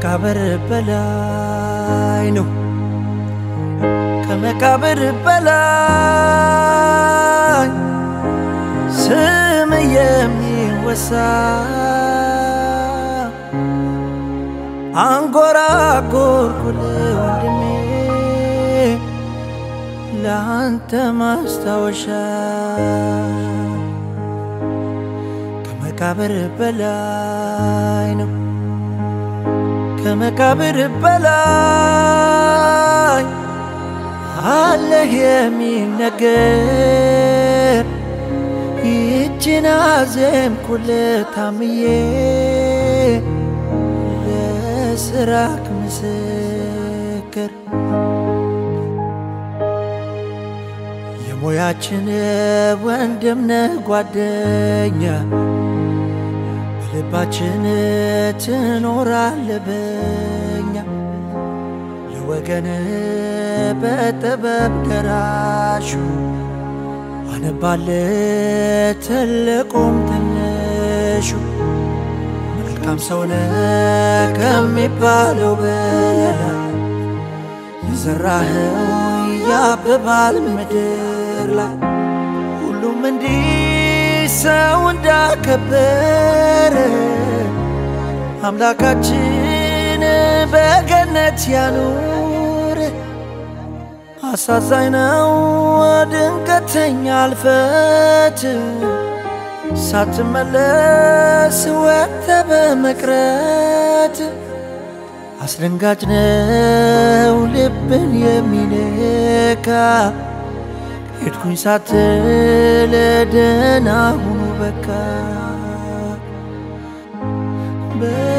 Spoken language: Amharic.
ከመቃብር በላይ ነው ከመቃብር በላይ ስም የሚወሳ አንጎራጎርኩል ወንድሜ ለአንተ ማስታወሻ ከመቃብር በላይ ነው ከመቃብር በላይ አለህ የሚነገር ይችን አዜምኩል ታምዬ ለስራክ ምስክር የሙያችን ወንድምነህ ጓደኛ በልባችን ትኖራለ በኛ ለወገን በጥበብ ደራሹ አነባለ ትልቁም ትንሹ መልካም ሰውነ ከሚባለው በላይ የዘራኸው ያብባል ምድር ላይ ሁሉም እንዲህ ሰው እንዳከበረ አምላካችን በገነት ያኑር። አሳዛኝ ነው ድንገተኛ አልፈት ሳትመለስ ወጥተ በመቅረት አስደንጋጭ ነው ልብን የሚነካ ሄድኩኝ ሳትል ደህና ሁኑ በቃ